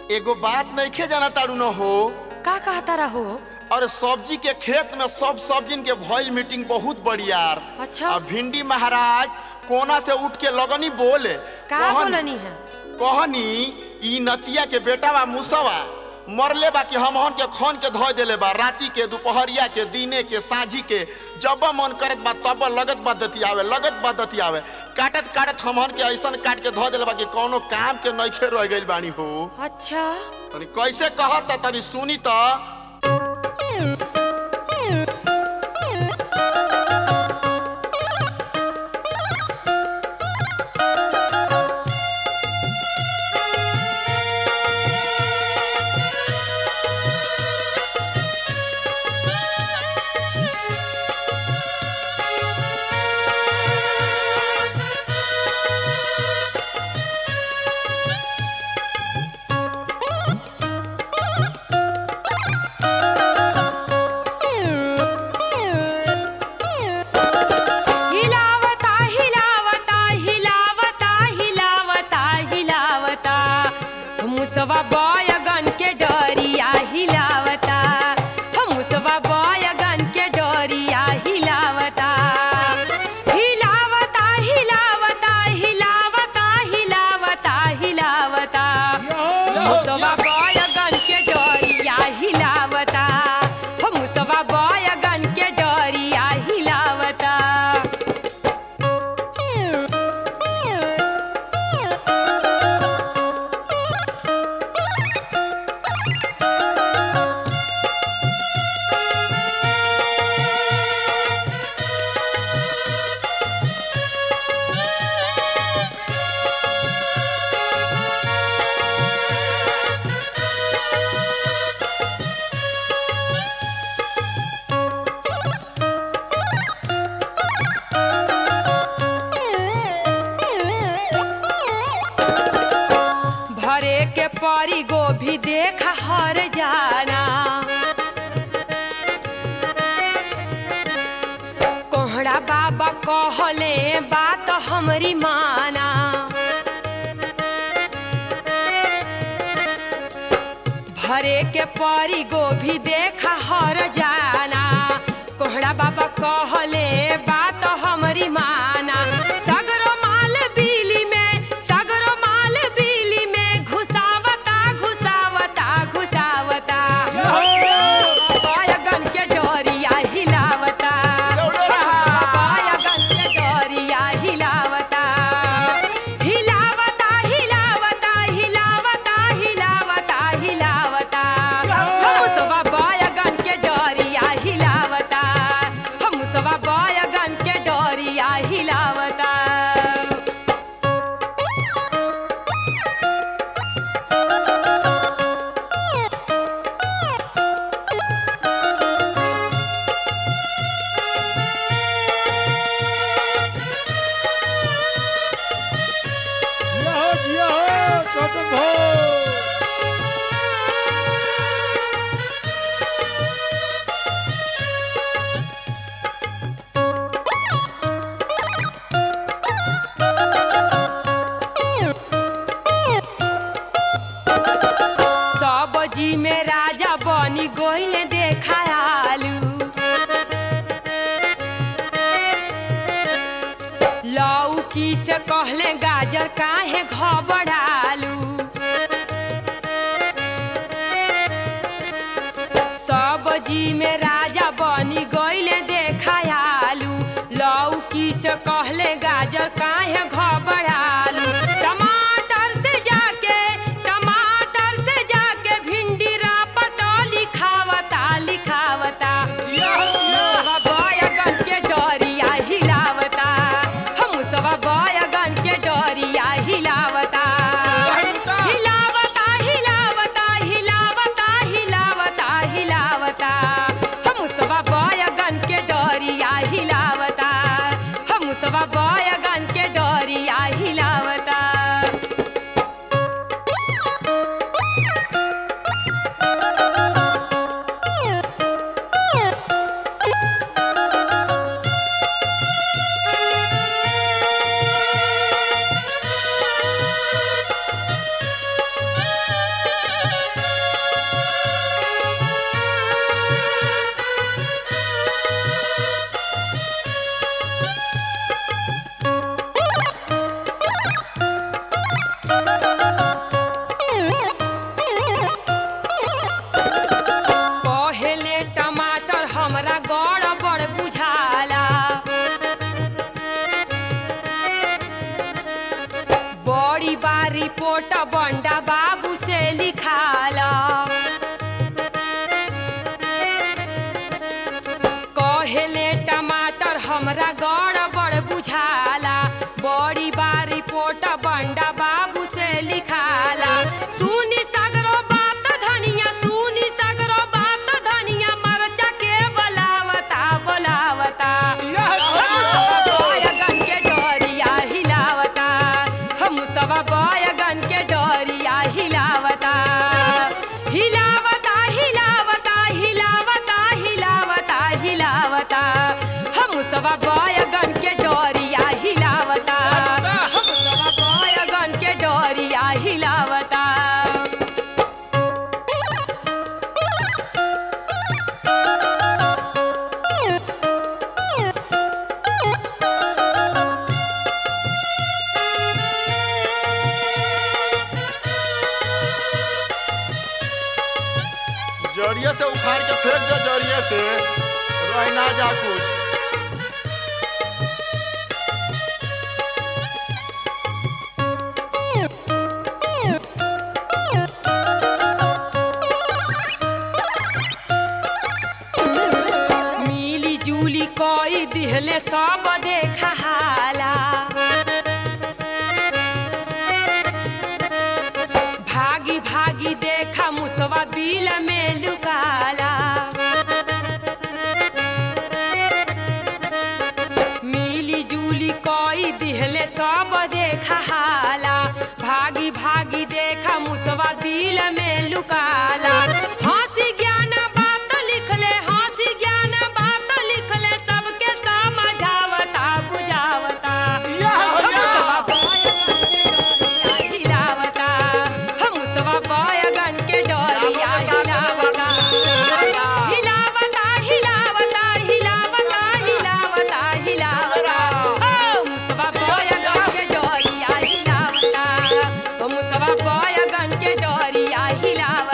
एगो बात नइखे जाना तारू न हो का कहता रहो और सब्जी के खेत में सब सब्जिन के भइल मीटिंग बहुत बढ़ियार अच्छा। आ भिंडी महाराज कोना से उठ के लगनी बोले का कहनी- बोलनी है कहनी ई नतिया के बेटा बा मुसवा मरले बा कि हमहन के खन के धो देले बा राती के दोपहरिया के दिने के साझी के जब मन करत बा तब लगत बा दतियावे लगत बा दतियावे काटत काटत हमहन के ऐसन काट के धो देले बा कि कौनो काम के नइखे रह गइल बानी हो अच्छा तनी कैसे कहत त तनी सुनी त हिलावता हिलावता हिलावता हिलावता हिलावता मुसवा बयगन के डरिया हिलावता मुसवा बयगन के डरिया हिलावता हिलावता हिलावता हिलावता हिलावता हिलावता मुसवा बयगन के डरिया हिलावता मुसवा बयगन के डरिया हिलावता भरे के परी गोभी देख हर जाना कोहड़ा बाबा कहले बात हमरी माना भरे के परी गोभी देख हर जाना कोहड़ा बाबा कहले बात हमरी माना सगरो माल बिली में सगरो माल बिली में घुसावता घुसावता घुसावता बायगन के डोरिया हिलावता बायगन के डोरिया हिलावता हिलावता हिलावता हिलावता हिलावता हिलावता हम सब बायगन के डोरिया हिलावता हम सब बायगन के डोरिया हिलावता यहो यहो कदम हो सब्जी में राजा बनी गोइल देखा आलू लौकी से कहले गाजर काहे घबरालू सब्जी में राजा बनी गोइल देखा आलू लौकी से कहले गाजर काहे घबरालू टमाटर से जाके टमाटर से जाके भिंडी रापट लिखावता लिखावता बायगन के डोरिया हिलावता हम सब बायगन के डोरिया हिलावता हिलावता हिलावता हिलावता हिलावता हिलावता हम सब बायगन के डोरिया हिलावता हम सब मुसवा बैगन के डोरिया हिलावता मुसवा बैगन के डोरिया हिलावता जड़िए से उखाड़ के फेंक दे जड़िए से रह ना जा कुछ मिली जुली कोई दिहले सब देखा हाला भागी भागी देखा मुसवा बिल में लुकाला मिली जुली कोई दिहले सब देखा हाला भागी भागी देखा मुसवा दिल में लुकाला हंसी ज्ञान बात लिखले हंसी ज्ञान बात लिखले सबके समझावता बुझावता मुसवा बैगन के डोरिया हिलावता मुसवा बैगन के डोरिया हिलावता हिलावता हिलावता हिलावता हिलावता हिलावता ओ मुसवा बैगन के डोरिया हिलावता ओ मुसवा बैगन के डोरिया हिलावता